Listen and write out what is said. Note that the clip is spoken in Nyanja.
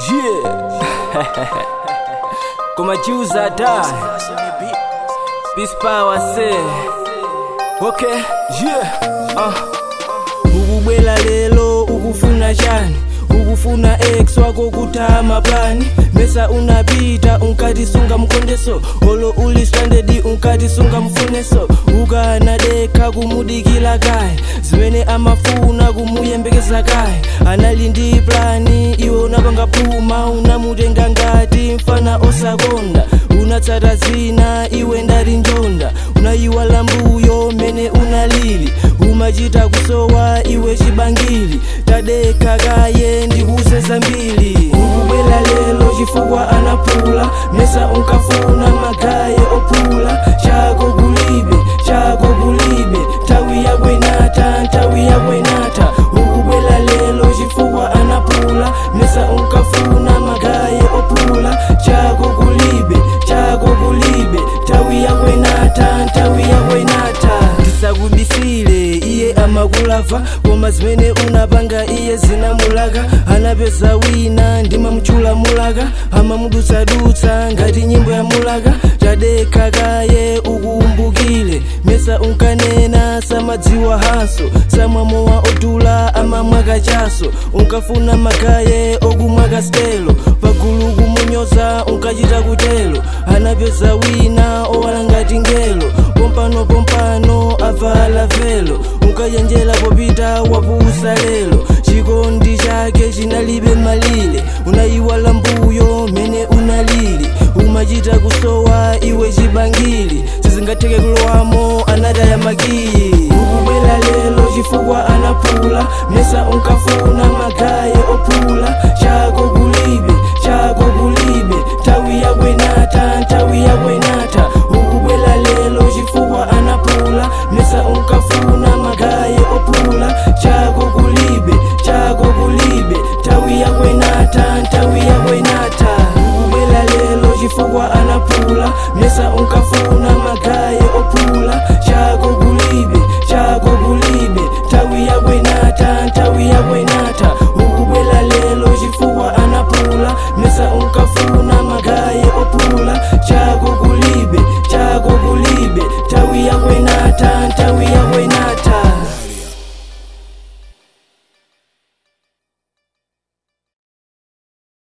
Yeah. Kumajuza da. Peace power say. Okay. Yeah. Uh. ukubwela lelo ukufuna chani ukufuna ex wako kutama plani mesa unapita unkatisunga mkondeso olo uli stranded unkatisunga mfuneso ukanadekha kumudikila kaye zimene amafuna kumuyembekeza kaye anali ndi plani iwe unapanga phuma unamutenga ngati mfana osakonda unatsata zina iwe ndali njonda unayiwala mbuyo mene unalili umachita kusowa iwe chibangili tadekha kaye ndikuze zambiri ukubwela lelo chifukwa anapula mesa unkafuna magaye opula chako kulibe chako kulibe nthawi yakwenata nthawi yakwenata ukubwela lelo chifukwa anapula mesa unkafuna magaye opula chako kulibe chako kulibe nthawi yakwenata nthawi yakwenata ndisakubisile iye amakulava koma zimene unapanga iye zinamulaka anapeza wina ndimamchula mulaka amamudutsadutsa ngati nyimbo ya mulaka tadekha kaye ukuumbukile mesa unkanena samadziwa haso samwamowa odula amamwaka chaso unkafuna magaye okumwaka stelo pagulu kumunyoza unkachita kutelo anapeza wina owala ngati ngelo pompano pompano avala velo unkayenjera popita wapusa lelo chikondi chake chinalibe malire unayiwala mbuyo mene unalili umachita kusowa iwe chibangili sizingatheke kulowamo anataya makiyi ukubwela lelo chifukwa anapula mesa unkafuna magaye